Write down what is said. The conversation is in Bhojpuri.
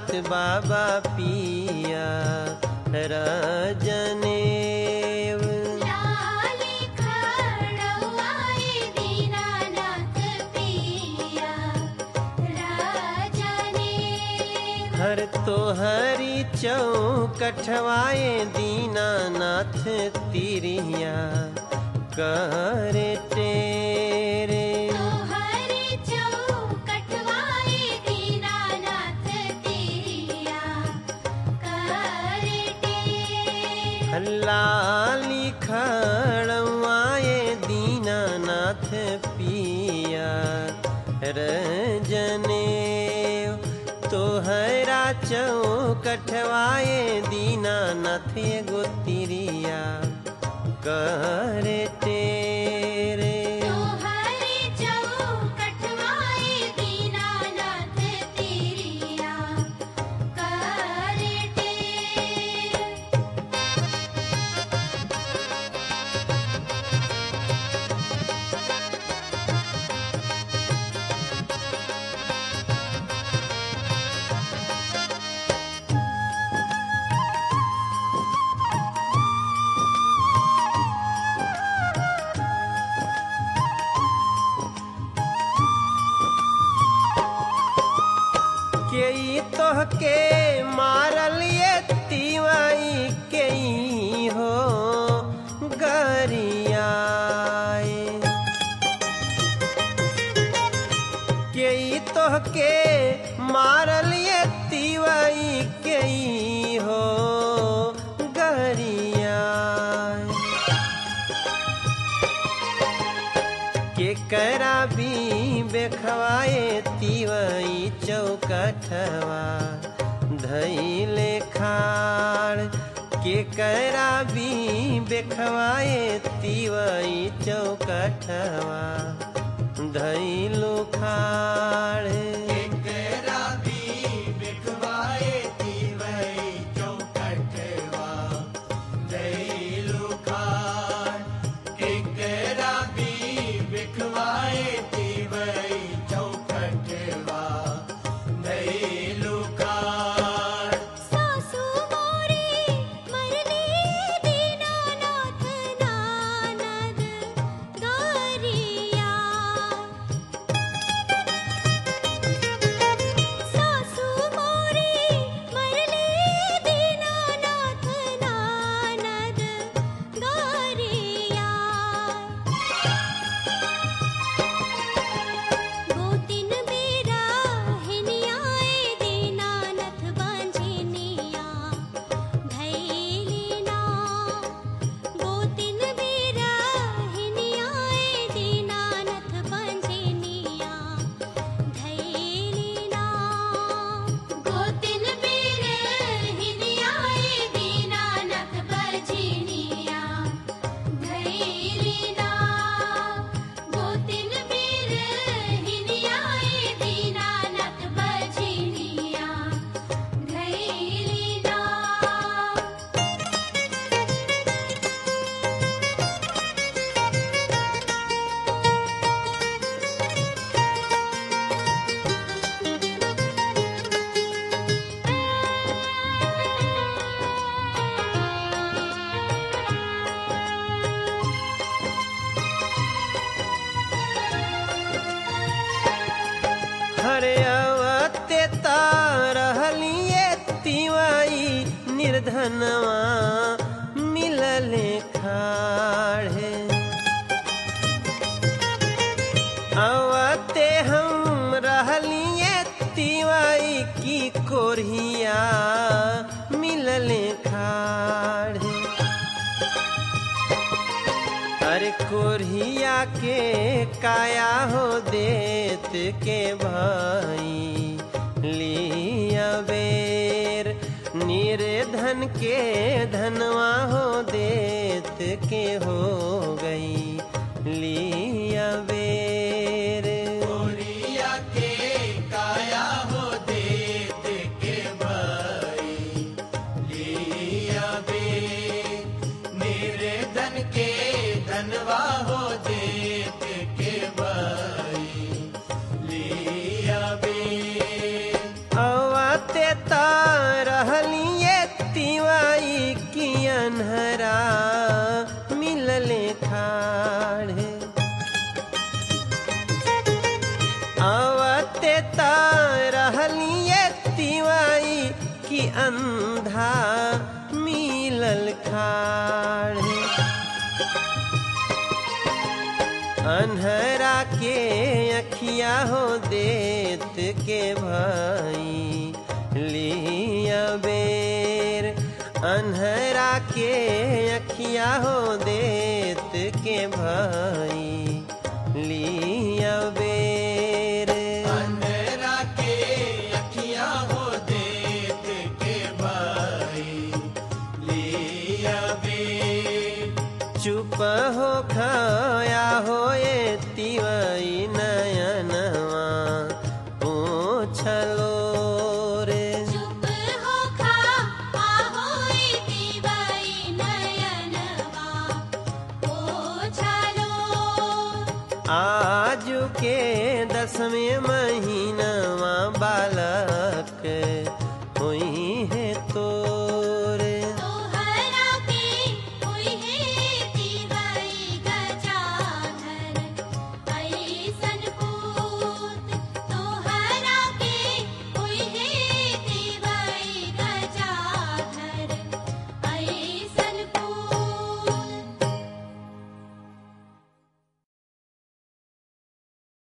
जात बाबा पिया रजनेव लाली खड़वाए दीनानाथ पिया राजने हर तोहरी चौकठवाए दीनानाथ तिरिया करे तेरे तोहरे चौकटवाए दीनानाथ तेरिया करे टेर लाली खड़वाए दीनानाथ पिया रजने तोहरा चौकठवाए दीनानाथ एगो तिरिया करे तेरे तोहरे चौकटवाए दीनानाथ तेरिया करे टेर के ई तोहके मारल ये तिवाई के ई हो गरियाए के ई तोहके मारल ये तिवाई के ई हो गरियाए के करा भी बेखवाए तिवई चौकठवा धैले खाड़ के करा भी बेखवाए तिवई चौकठवा धैलु खाड़ सासु मोरे मरले दीनानाथ नानद गरिया सासु मोरे मरले दीनानाथ नानद गरिया गोतिन बेरा हिनियाए दीनानाथ बांझिनिया धैलिना गोतिन बेरा हिनियाए दीनानाथ बांझिनिया धैलिना गोतिन बेरा हिनियाए दीनानाथ बांझिनिया धैलिना गोतिन बीर हिनियाए दीनानाथ बजिनिया धैलिना हरे अवते रहलिए तिवाई निर्धनवा मिलले खाड़े अवते हम रहलिए तिवाई की कोरिया मिलले खाड़े अरे कोरिया के काया हो देत के भाई लिया बेर निर्धन के धनवा हो देत के हो गई लिया बेर अवते ता रहलिए तिवाई की अनहरा मिलले खाड़े आवते ता रहलिए तिवाई की अंधा मिलल खाड़े अनहरा के अखिया हो देत के भाई लिया बेर अनहरा के अखिया हो देत के भाई लिया बेर अंधेरा के अखियां हो देत के भाई लिया बे चुप हो खाया हो ये तिवई नयनवा पूछलो रे चुप हो खा आहोई दिवाई नयनवा ओछालो आज के दसवें महीनवा बालक हुई है तो